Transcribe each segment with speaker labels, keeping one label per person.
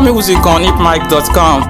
Speaker 1: music on hipmic.com.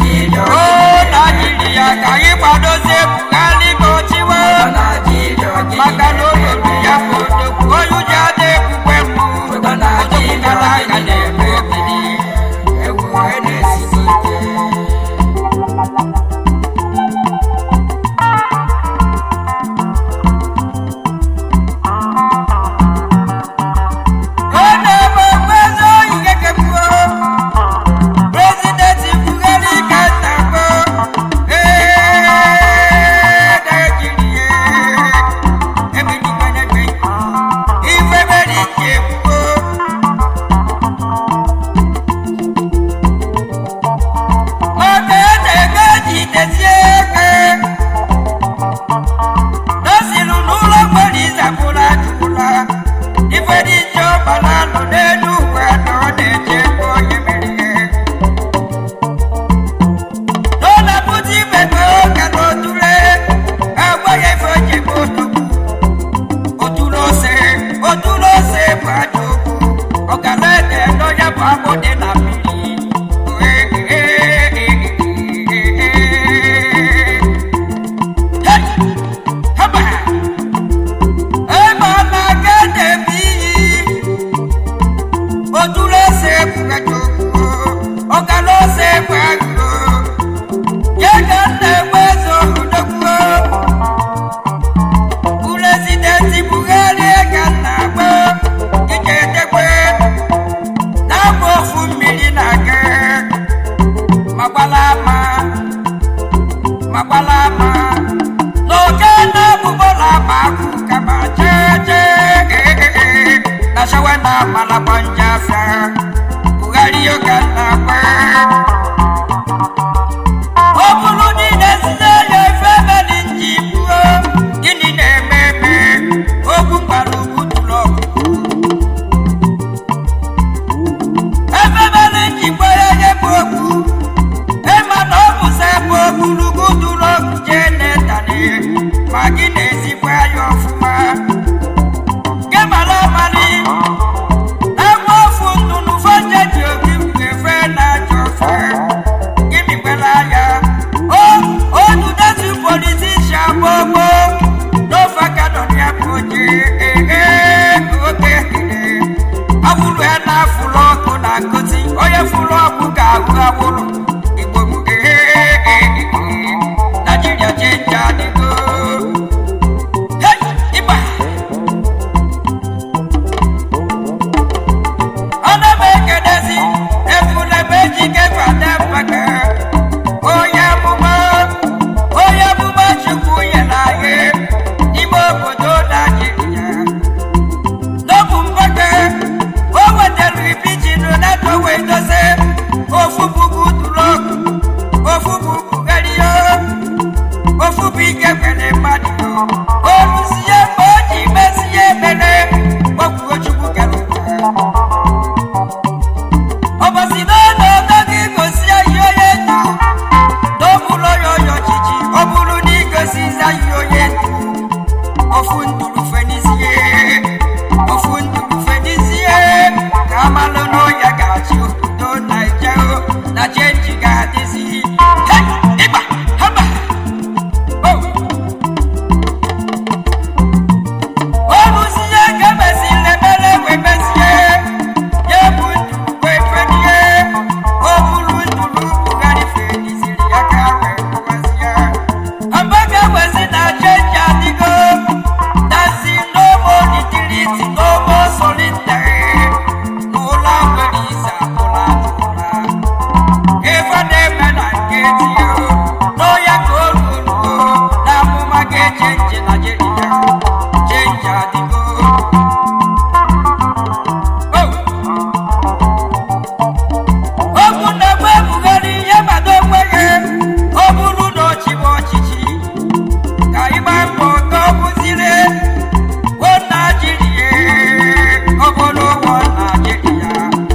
Speaker 2: Ka anyị kwadozie Buhari ka ọ chịwa ga-adịzi Hey, ịgba haba Oh. Oluzie ka emesịrị emere wee mezie ya bụ nduru wee fenie o buru nduru bugharị feniziri ya ka wee kụwazie Amaka wezi na chenji adịgo dazi n'omo nitiriti n'omo solitere n'ụlọ nwere ise atụla atụla ife na-eme na nke tinye n'ọya ka o ruo na amụma ga-echenji Naịjirịa chenji adịgo okwu na-egbe ebugharị ihe gbado onwe ya ọ bụrụ na ọchịbụ ọchịchị ka ịgba mbọ ka ọ bụzire o Naịjirịa obodo ụgbọ Naịjirịa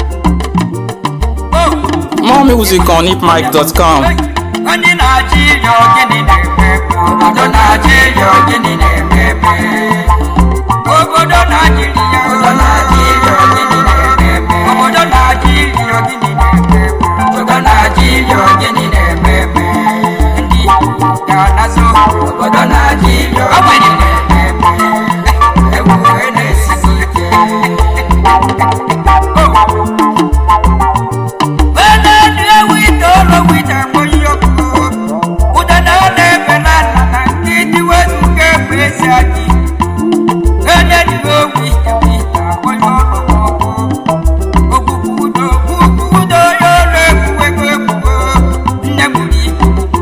Speaker 2: Oh.
Speaker 1: More music on hipmic.com.
Speaker 2: Ndị Naịjirịa gịnị na-eme obodo Naịjirịa gịnị na-eme obodo Naịjirịa obodo Naịjirịa gịnị na-eme obodo Naịjirịa gịnị na-eme obodo Naịjirịa gịnị na-eme ndị Igbo ga-anazo obodo Naịjirịa gịnị na-eme ewu na-esisi ike Wenenu ewu itoolu wita monyoko Udana na-ebe na nna na nke dị wezuga ebe ezi adị Wenenu ewu ite wita onye ọrụ ọkụ Ogbugbu udo ogbugbu udo ya ọrụ egwuwego egwugo Nne gburu ibu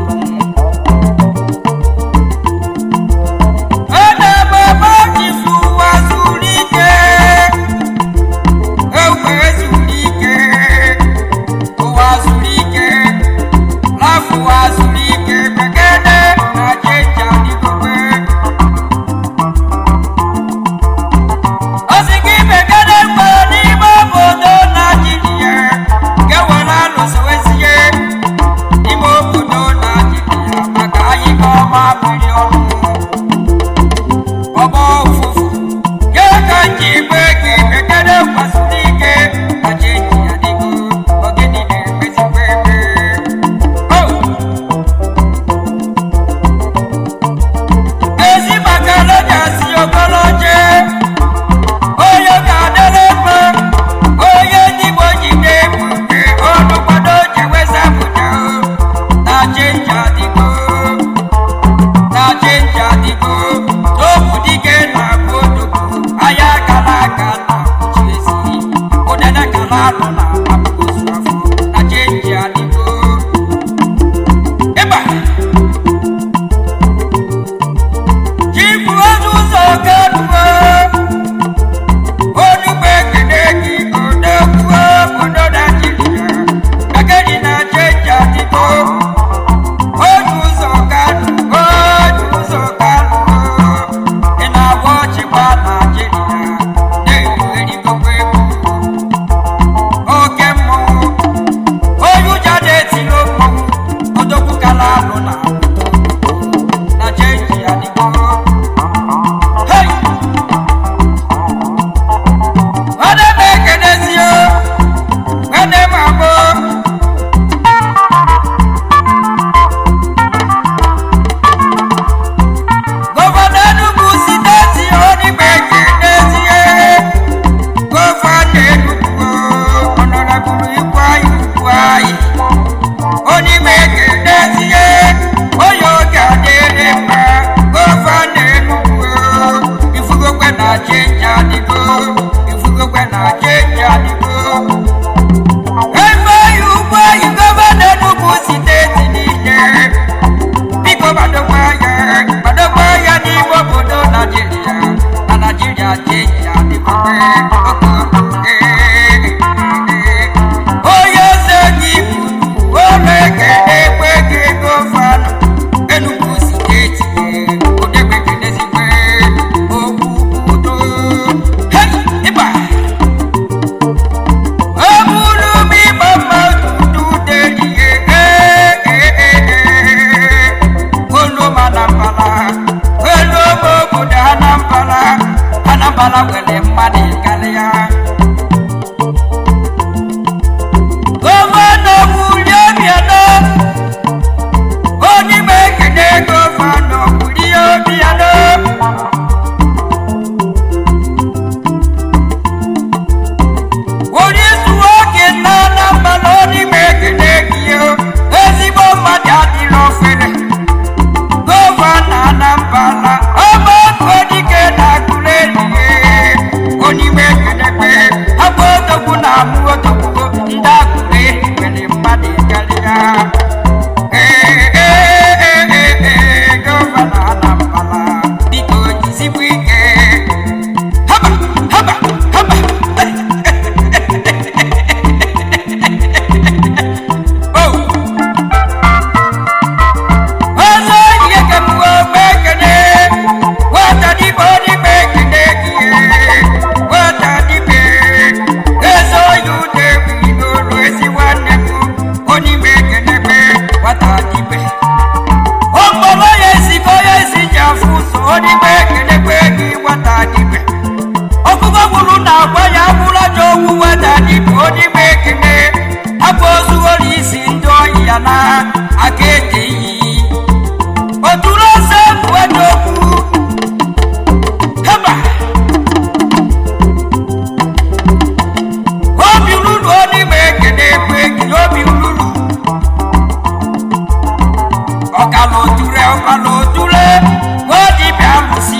Speaker 2: Ọ na-ebe ebe ọ ji su ụwa zuru ike Ewu ezuru ike ụwa zuru ike n'afọ ụwa zuru ike bekene na jeji adịgobe ọ sị gị bekene mgbe n'ime obodo naijiria ga-ewere alụsowezie n'ime obodo naijiria maka anyị ka ọma mmiri ọnụ ọgbọ ụfụfụ ke ka nji gbe gị bekene kwasịrị ike na jeji adịgo ogene na-emezikwa ebe Oh! ezi maka lejasi ogoloje onye ga-adịrị mma onye dịgbo ji na-ebute ọnụ kwado ji wezapụta na chenji adịgo na chenji adịgo n'okwu dike na abụ odogwu anya gara aga na uche ezi ụdana gara alụ na abụgozu afọ na chenji adịgo ịba chifu ozu ụzọ garuo onugbu ekene gị odogwuo obodo naijiria agadi na chenji adịgo otu ụzọ garụ otu ụzọ garụ ị na-agba ọchịgba naijiria na-erugherigogo egwu oke mmọnwụ onye ụja na-etilo mmọnwụ odogwu kala alụ na na chenji adịgo Hey! Nwanne m ekenezio nwanne m abụ gọvanọ Enugu steeti onigbe ekenezie gọvanọ Enugu ọnọrọbụrụ ikwu anyị ugwu anyị onigbe ekenezie onye oge adịrị mma gọvanọ Enugu ifugokwe na chenji adịgo ifugokwe na chenji adịgo ebe anyị ugwu anyị gọvanọ Enugu steeti niile biko gbadokwa ya gbadokwa ya n'ime obodo naijiria na naijiria chenji adịgobe onye eze gị bụ ụlọ eke ekwe gị gọvanọ Enugu steeti odegbekedezigbe okwu udo Hey! ịgba ọ bụrụ m ịgba mmadụ ude ihe olu m anambala olu m obodo anambala anambala nwere mmadụ karịa gọvanọ wulie bịanụ aka ede iyi oturu ose bụ odogwu heba obi ruru onime ekene ekwe ekele obi ruru ọkala oture ọkala oture odibịa lụsi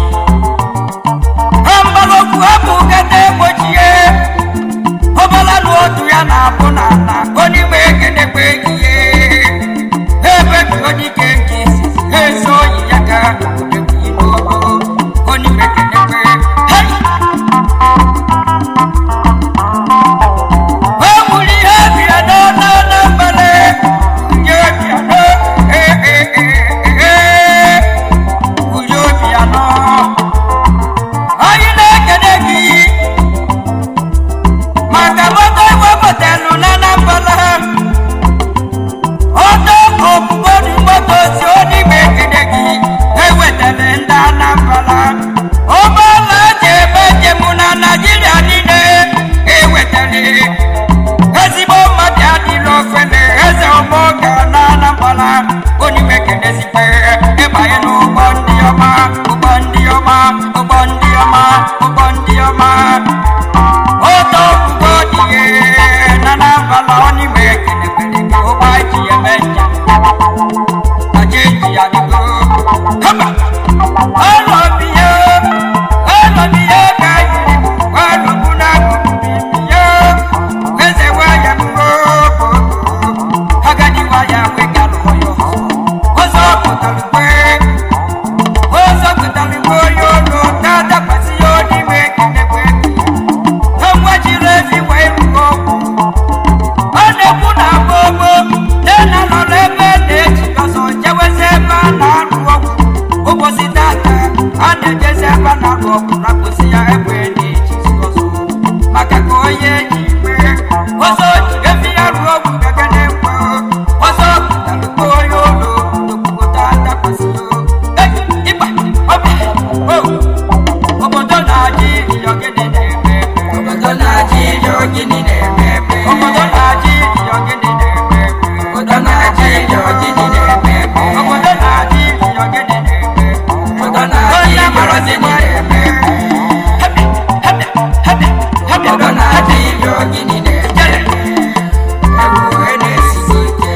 Speaker 2: mgbalokwu hapụ kete gbochie ọbala na otu ya na-abụ n'ala onime ekene ekwe ihe ebe bi onike nke isi ezi oyi ya ka odekwu n'ogo onime ekene ekwe hei Omuli ebia no no no mbale. Uyo bia no. Eh eh eh eh. Uyo bia no. Ayi na kene gi. Maka moto wo botelu na na mbala. Oto obugo ni moto si oni me kene gi. Ewetele nda na mbala. Ọbala jebe jemu na Nigeria niile. Ewetele ezigbo mmadụ adịla ofele eze ọgbọ ga na anambala onime kenezikpe ịbanye n'ụgbọ ndị ọma ụgbọ ndị ọma ụgbọ ndị ọma ụgbọ ndị ọma oto ogugo dị na anambala onime kenekwere ka ụgbọ ji eme njem aja eji ya dịgo haba ọnọbiye ọnọbiye ka yiri ọnọbụ n'akụkụ bibiye eze waya mgbobo agadi waya wegalụ ọyọ ọzọ pụtara ugbe ọzọ pụtara ugbe onye olu na-adakwasị ya n'ime ekenekwe enwe jiri efi wee rụọ ọgwụ ọ na-ekwu na gbogbo nena nọ n'ebe na-eji ọzọ jewezi ebe a na-arụ ọgwụ ụbọchị tata a na-ejezi ebe a na-arụ ọgwụ rapụsị ya ebe na-ejizi ọzọ maka ka onye ji mee ọzọ ji efi ya rụọ ọgwụ gaga na-ekwe ọzọ pụtara ka onye ụlọ obodo adakwasị ịgba ọbịa obodo na-ajị ogene na-eme obodo na-ajị ogene na-eme obodo na-ajị ogene na-eme obodo na-ajị ogene na-eme obodo na-ajị ogene na-eme obodo na-ajị ogene na-eme obodo na-ajị ogene na-eme ewu na-esisi ike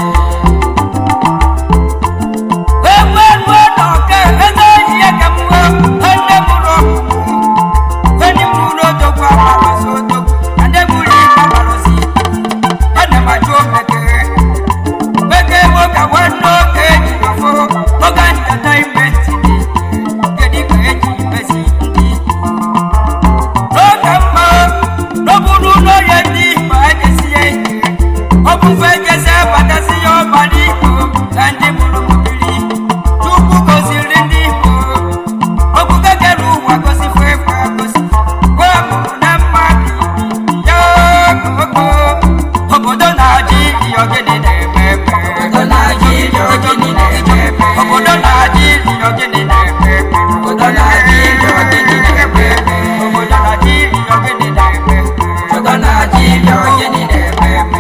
Speaker 2: Obufe jese batasi yo baliko, kandi mulu mubili, Chukwu goziri ndị Igbo okpukpe kere ụwa gosifo ekwe gosi gwa mụrụ na mmadụ ibi ya koko obodo na-ajị ili ogene na-eme eme obodo na-ajị ili ogene na-eme eme obodo na-ajị ili ogene na-eme eme obodo na-ajị ili ogene na-eme eme obodo na-ajị ili ogene na-eme eme obodo na-ajị ili ogene na-eme eme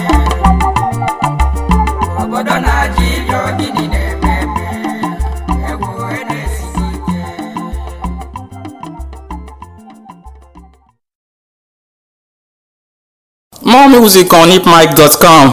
Speaker 2: obodo na-ajị ili ogene na-eme eme egwu na-esisi ike
Speaker 1: More music on hipmic.com.